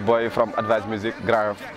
boy from Advice Music Grand Yoff.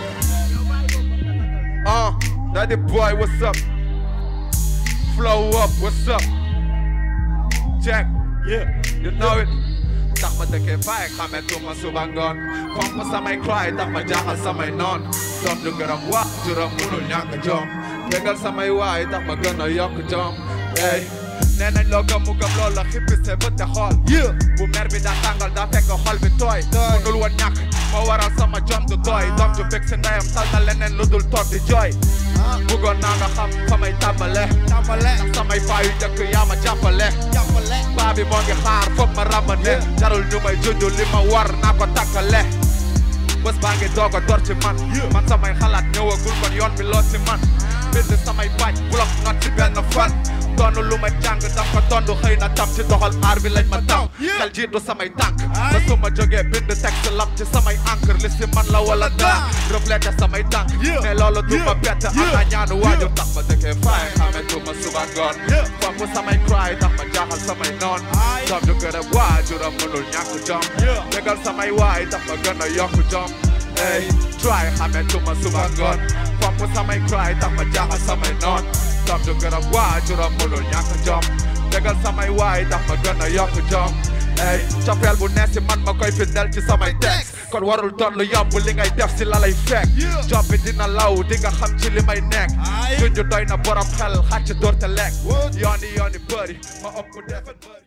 Uh, Daddy boy, what's up? Flow up, what's up? Jack, yeah, you know it. tax ma dëkkee faay xametuma suba ngoon fonk ma samay cry tax ma jaaxal samay noon doom du gërëm wax juróom munul ñàkk jom bégal samay waay tax ma gën a yokk jom ey nee nañ loo gëm mu gëm loolu la xippi see bët te xool bu mer bi daa tàngal daa fekk xol bi tooy munul woon ñàkk ma waral sama jom du tooy doom ju bég si ndeyam tal na leneen lu dul toog di jooy bëggoon naa nga xam fa may tàmbale ndax samay paa yu njëkk yaa ma jàppale paa bi moo ngi xaar foog ma ràmbane jarul ñu may junj li ma war naa ko takkale bés baa ngi doog a door ci man man samay xalaat ñëwagul kon yoon bi loo si man bind samay baaj bloc not ci benn fan doonu lu ma jàng daf ko tondu xëy na tam ci doxal aar bi lañ ma taw xel jiitu samay tànk ba su ma jógee bind texte lap ci samay encre li si man la wala daa reflété samay tànk mais loolu du ma bett am naa ñaanu waajur tax ma dëkkee faay xametu ma suba ngoon foog samay cry tax ma jaaxal samay noon doom ju gërëm waajuram mënul ñàkk jom bégal samay waay tax ma gën a yokk jom ey try xametu ma suba ngoon foog samay cry tax ma jaaxal samay noon doom ju gërëm waajuram mënul ñàkk jom bégal samay waay tax ma gën a yokk jom ey cofeel bu nees si man ma koy findel ci samay texte kon warul doon lu yomb li ngay def si la lay fekk job bi dina law di nga xam ci li may nekk junj doy na borom xel xàcc door te lekk yooni yooni bëri ma ëpp defe bëri